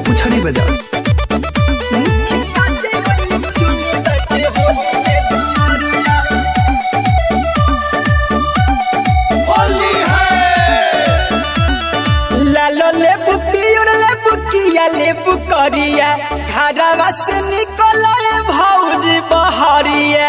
पुछड़ी बजा लालो लेबू पियर लेबू किया लेबू करिया घरवा से निकले भौजी बहरिया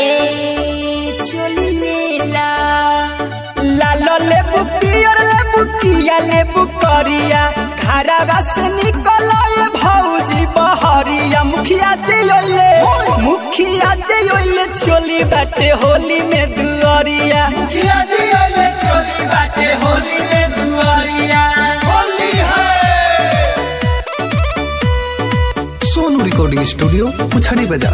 चली लेला लालो लेबू पियर लेबू किया लेबू करिया घरवा से निकले भौजी बहरिया मुखिया जे ओले मुखिया जे ओले चली बाटे होली में दुआरिया मुखिया जे ओले चली बाटे होली में दुआरिया होली है सोनू रिकॉर्डिंग स्टूडियो पुछड़ी बजा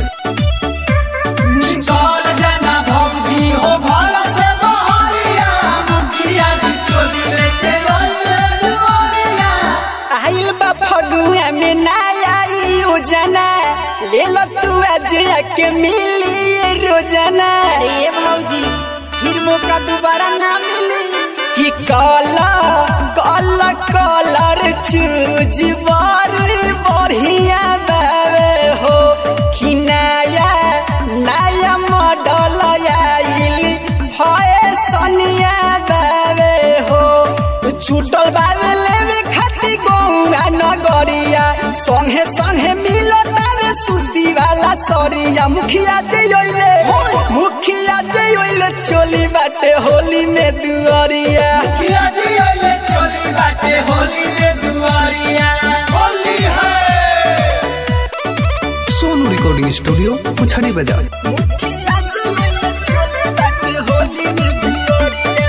निकल जाना भौजी हो भला से बहरिया मुखिया जी चोली लेके ओले दुआरिया आइल बा फगुआ में ना आई उजना ले लो तू आज के मिली ये रोजाना अरे भौजी फिर मौका दोबारा ना मिली कि काला काला कलर चूज बारी बढ़िया बाबे हो कि नया नया मॉडल आइल फैशनिया बाबे हो छूटल बाबे लेवे खाती गौरा नगरिया संगे संगे मिलो तारे सूती वाला सरिया मुखिया जे ओइले मुखिया जे ओइले चोली बाटे होली में दुआरिया मुखिया जे ओइले चोली बाटे होली में दुआरिया होली है सोनू रिकॉर्डिंग स्टूडियो पुछड़ी बजा मुखिया जे ओइले चोली बाटे होली में दुआरिया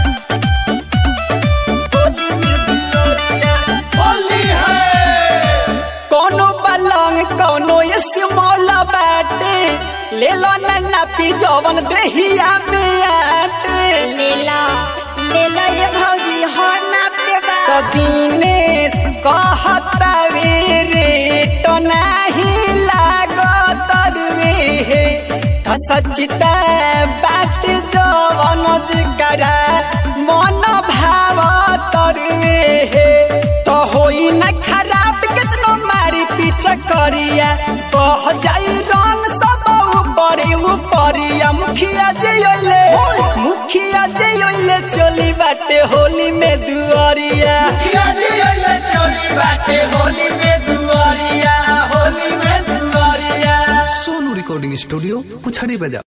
होली में दुआरिया होली है कोनो पलंग कोनो ये सिमौला बाटे ले लो नन्ना पी जवन देहिया में आटे ले लो ले लो ये भौजी हो नापते बा तो दिनेश कहता रे तो नहीं लागत रे हे तो सचिता बाट जवन जिकरा मन भाव तरवे हे तो होई न खराब कितनो मारी पीछे करिया कह जाई रंग सब ऊपर ऊपरिया मुखिया जे ओले मुखिया जे ओले चली बाटे होली में दुआरिया मुखिया जे ओले चली बाटे होली में दुआरिया होली में दुआरिया सोनू रिकॉर्डिंग स्टूडियो पुछड़ी बजा